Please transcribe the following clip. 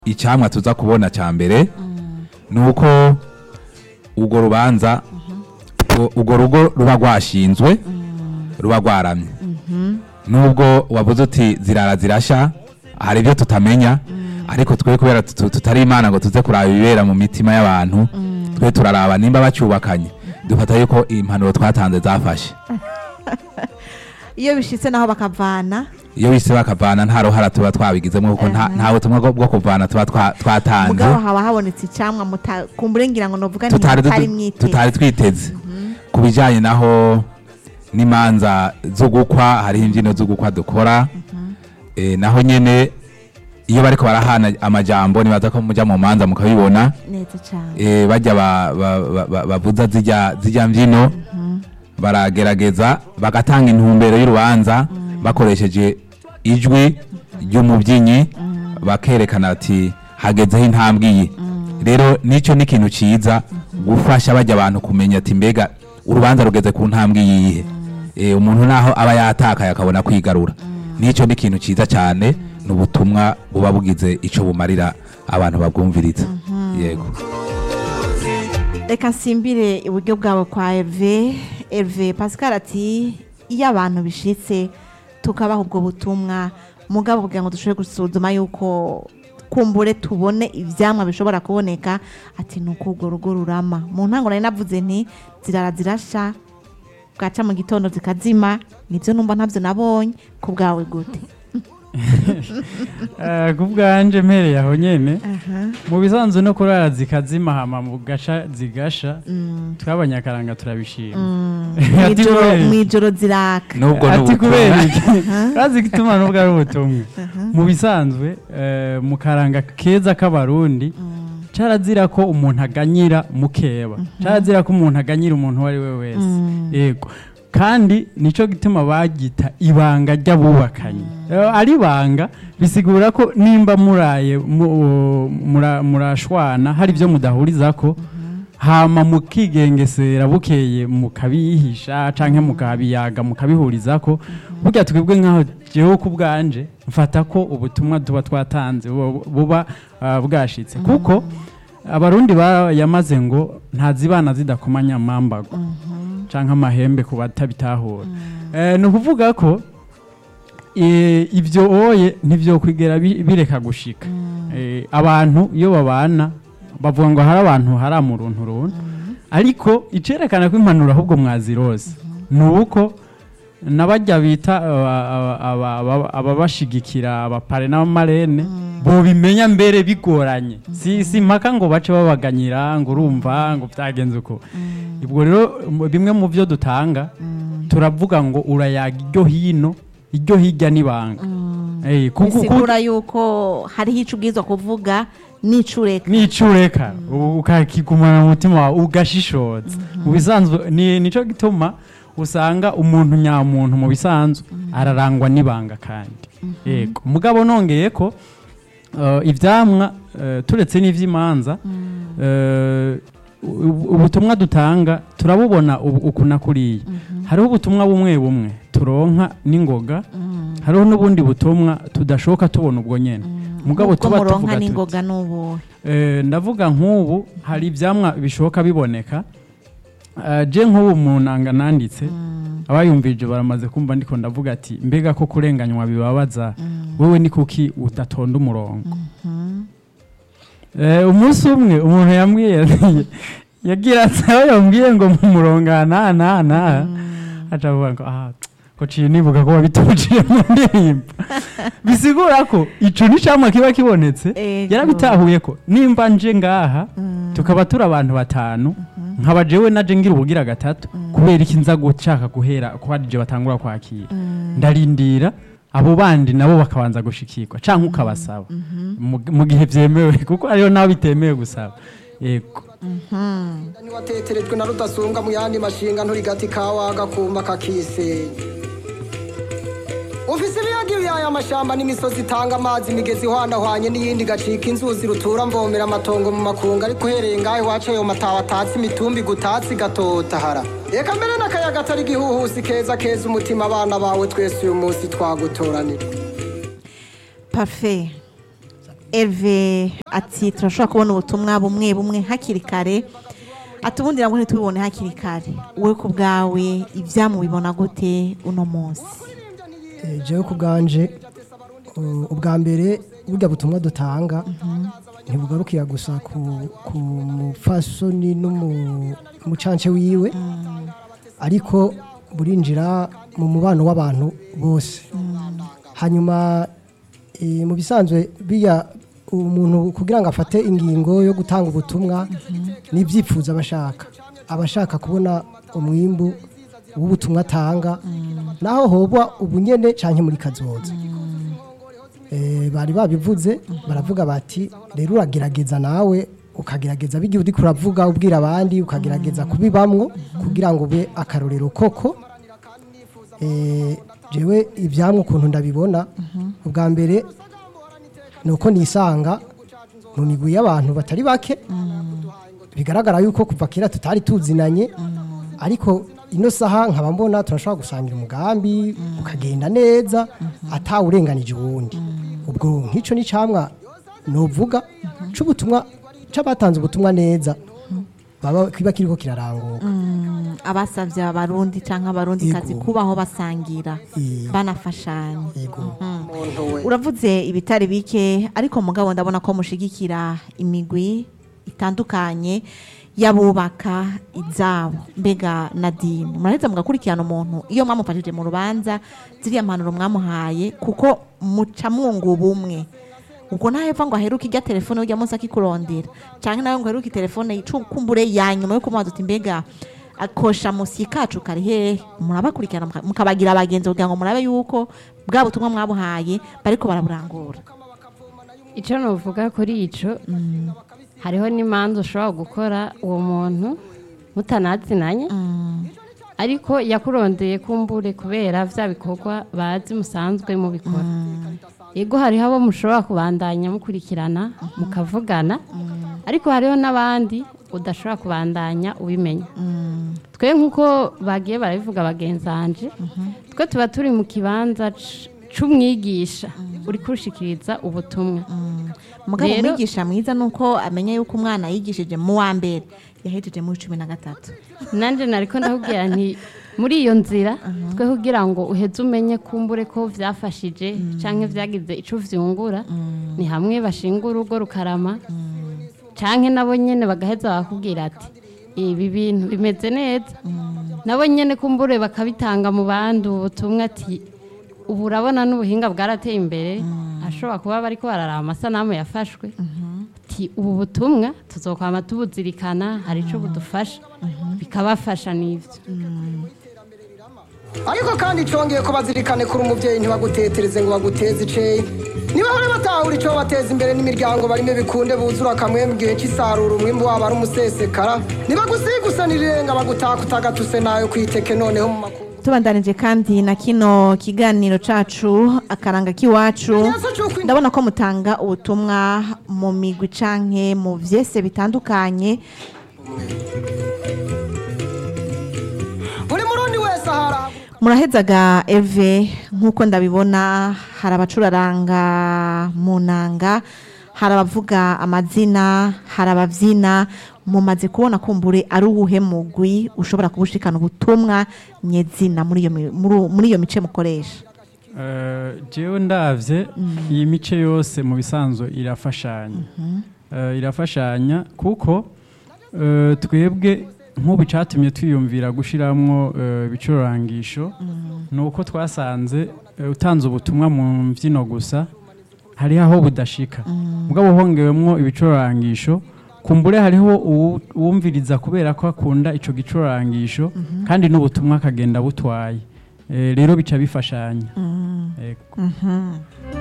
icyamwa tuza kubona cya mbere ni uko urwo rubanza u- urwo rugo ruba rwashinzwe ruba rwaramye nubwo wavuze uti zirara zirasha hari ibyo tutamenya ariko twe kubera tutu- tutari imana ngo tuze kuraba ibibera mu mitima y'abantu twe turaraba nimba bacyubakanye dufata yuko impanuro twatanze zafashe iyo bishitse naho bakavana iyo wise bakavana nta ruhara tuba twabigizemo kuko nta nta butumwa bwo- bwo kuvana tuba twa- twatanze mugabo haba habonetse icamwa muta kumbure ngira ngo novuga nti tutari mutari dutu- mwiteze tutari twiteze ku bijyanye naho n'imanza zo gukwa hariho imbyino zo gukwa dukora Eh, naho nyine iyo bariko barahana amajambo nibaza ko mujya mu manza mukabibona neza cane eh, bajya ba- ba- ba- ba- bavuza zijya zijya mbyino baragerageza bagatanga intumbero y'urubanza bakoresheje ijwi ry'umubyinnyi bakerekana ati hagezeho intambwe iyi rero nicyo ni ikintu cyiza gufasha bajya abantu kumenya ati mbega urubanza rugeze ku ntambwe yihe Eh, umuntu naho aba yatakaye akabona kwigarura nicyo ni ikintu cyiza cyane ni ubutumwa buba bugize icyo bumarira abantu babwumviriza yego reka nsimbire iburyo bwabo kwa Herve Herve Pascal ati iyo abantu bishitse tukabaha ubwo butumwa mugabo kugira ngo dushobore gusuzuma yuko kumbure tubone ivyamwa bishobora kuboneka ati nuko urwo rugo rurama mu ntango nari navuze nti zirara zirasha bwaca mu gitondo zikazima nivyo numva ntavyo nabonye ku bwawe gute Eh, ku bwanje mpereye aho nyene mu bisanzwe no kurara zikazima hama mu gasha zigasha twabanyakaranga turabishima Ati Mw'ijoro- kubera iki? mw'ijoro ziraka nubwo ati n'ubutumwa. kubera iki bazi igituma nubwo ari ubutumwa mu bisanzwe eh, mu karanga keza k'abarundi carazira ko umuntu aganyira mukeba carazira ko umuntu aganyira umuntu uwo ari we wese yego kandi nico gituma bagita ibanga ry'abubakanye Eh, ari ibanga bisigura ko nimba muraye mu- mura- murashwana hari ibyo mudahurizako hama mukigengesera bukeye mukabihisha canke mukabiyaga mukabihurizako burya twebwe nkaho jewe ku bwanje mfata ko ubutumwa tuba twatanze buba- buba ah, bwashitse kuko abarundi yamaze ngo ntazibana zidakomanya amambago canke amahembe ku batabitahura Eh, ni ukuvuga ko eh, ibyo oye ntibyokwigera bi- bireka gushika Eh, abantu iyo babana bavuga ngo hari abantu hari amuruntu runtu ariko icerekana ko impanuro ahubwo mwazirose ni uko n'abajya bita aba- aba- aba- aba- ababashigikira abapare n'abamarene bobimenya mbere bigoranye si si mpaka ngo bace babaganyira ngo urumva ngo byagenze uko ubwo rero mu- bimwe mu byo dutanga turavuga ngo urayaga iryo hino iryo hirya n'ibanga Eh, kuko- kuko- bisigura yuko hariho ico ubwirizwa kuvuga n'icureka n'icureka ukakigumana mu mutima wawe ugashishoza mu bisanzwe ni nico gituma usanga umuntu nyamuntu mu bisanzwe ararangwa n'ibanga kandi yego mugabo nongeye ko eh, ivyamwa eh, turetse n'ivy'imanza eh, u- ubutumwa dutanga turabubona ubu- uku na kuriya hariho ubutumwa bumwe bumwe turonka n'ingoga hariho n'ubundi butumwa tudashoka tubona ubwo nyene mugabo ubwo tuba muronka tuvuga tuti n'ingoga n'ubuhe Eh, ndavuga nk'ubu hari ibyamwa bishoboka biboneka Eh, je nk'ubu mu nanga nanditse abayumvije baramaze kumva ndiko ndavuga ati mbega ko kurenganywa bibabaza wowe ni kuki udatonda umurongo Eh, umunsi umwe umuntu yambwiye yagira ati aho yambwiye ngo mu murongo aha n'aha n'aha n'aha aca avuga ngo aha ko ciye nibuka ko wabitujije mu ndirimbo bisigura ko ico ni camwa kiba kibonetse Ego. yarabitahuye ko nimba nje ngaha tukaba turi abantu batanu nkaba jewe naje ngira ubugira gatatu kubera iki nza gushaka guhera ko ari je batangura kwakira ndarindira abo bandi nabo bakabanza gushikirwa canke ukabasaba mu- mu gihe vyemewe kuko hariho naho bitemewe gusaba yego ntiwateterejwe na rudasumbwa mu yandi mashinga nturigati kawaga kuma kakisenya ufise ibiyaga ibiyaya amashamba n'imisozi itanga amazi imigezi ihwanahwanye n'iyindi igacika inzuzi rutura mvomera amatongo mu makungu ariko uhereye ngaho iwacu ayo matawa atatse imitumbi igutatse igatotahara reka mbere n'akayaga atari igihuhusi keza keza umutima abana bawe twese uyu munsi twagutoranira parfait Herve ati turashobora kubona ubutumwa bumwe bumwe hakiri kare ati ubundi nabwo ntitubibone hakiri kare wowe ku bwawe ibyamubibona gute uno munsi Eh, jewe ku bwanje uh, ubwa mbere burya butumwa dutanga ntibugarukira gusa ku, ku mufasoni n'umucance wiwe ariko burinjira mu mubano w'abantu bose hanyuma eh, mu bisanzwe biya umuntu kugira ngo afate ingingo yo gutanga ubutumwa n'ibyifuzo abashaka abashaka kubona umwimbu w'ubutumwa atanga naho hoba ubunyene canke muri kazoza Eh, bari babivuze baravuga bati rero uragerageza nawe ukagerageza bijya uri kuravuga ubwira abandi ukagerageza kubibamwo kugira ngo ube akarorero koko Eh, jewe ibyamwe ukuntu ndabibona ubwa mbere ni uko nisanga mu migwi y'abantu batari bake bigaragara yuko kuva kera tutari tuzinanye ariko ino saha nkaba mbona turashobora gusangira umugambi ukagenda neza atawurenganije uwundi ubwo nk'icyo ni camwa nuvuga c'ubutumwa c'abatanze ubutumwa neza baba kiba kiriko kiraranguka abasabye abarundi cyangwa abarundi kazi Yego. kubaho basangira Yego. banafashanya yego umuntu we uravuze ibitari bike ariko mugabo ndabona ko mushigikira imigwi itandukanye y'abubaka izabo mbega nadine muraheza mugakurikirana umuntu iyo mwamufashije mu rubanza ziriya mpanuro mwamuhaye kuko muca mwunga ubumwe ubwo ntahepfa ngo aheruke ijya telefone ujya munsi akikurondera cyangwa nawe ngo aheruke telefone icukumbure ya nyuma yo kumubaza uti mbega akosha musi kacu kari hehe murabakurikirana muka- mukabagira abagenzi kugira ngo murabe yuko bwa butumwa mwabuhaye bariko baraburangura icyo nuvuga kuri icyo hariho n'imanza ushobora gukora uwo muntu mutanazinanye ariko yakurondeye kumbure kubera bya bikorwa bazi musanzwe mubikora yego hariho abo mushobora kubandanya mukurikirana mukavugana ariko hariho n'abandi udashobora kubandanya ubimenya twe nk'uko bagiye barabivuga bagenzanje twe tuba turi mu kibanza c- c'umwigisha uri kurushikiriza ubutumwa mugabo Rero- umwigisha mwiza ni uko amenya yuko umwana yigishije mu wa mbere yahejeje muri cumi na gatatu nanjye nariko ndakubwira nti muri iyo nzira twe kugira ngo uheze umenye kumbure ko vyafashije canke vyagize ico vyungura ni hamwe bashinga urugo rukarama canke nabo nyene bagaheza bakubwira ati ibi bintu bimeze neza nabo nyene kumbure bakabitanga mu bandi ubutumwa ati ubu urabona n'ubuhinga bwarateye imbere ashobora kuba bariko bararaba amasanamu yafashwe ati ubu butumwa tuzokwama tubuzirikana hari ico budufasha bikabafasha n'ivyo ariko kandi congeye ko bazirikane kuri umubyeyi ntibagutetereze ngo baguteze iceyi nibahore batahura ico bateza imbere n'imiryango barimo bikunde buzura kamwe mu gihe c'isarura umwimbu wabo ari umusesekara nibagusigusanira irenga bagutakutagatuse nayo kwiteke noneho mu makuru tubandanije kandi na kino kiganiro cacu akaranga k'iwacu ndabona ko mutanga ubutumwa mu migwi canke mu vyese bitandukanye buri murundi wese ahara murahezaga eve nk'uko ndabibona hari abacuraranga mu nanga hari abavuga amazina hari ababyina mumaze kubona kumbure ari uwuhe mugwi ushobora kubushikana ubutumwa nyezina muri iyo mi- muri- muri iyo mice mukoresha Eh, jewe ndavye iyi mice yose mu bisanzwe irafashanya Eh, irafashanya kuko eh, twebwe nk'ubu cyatumye twiyumvira gushiramwo eh, ibicurangisho ni uko twasanze eh, utanze ubutumwa mu mbyino gusa hari aho budashika mugabo hongewemwo ibicurangisho kumbure hariho uwu- uwumviriza kubera ko akunda ico gicurangisho kandi n'ubutumwa akagenda butwaye Eh, rero bica bifashanya Ego.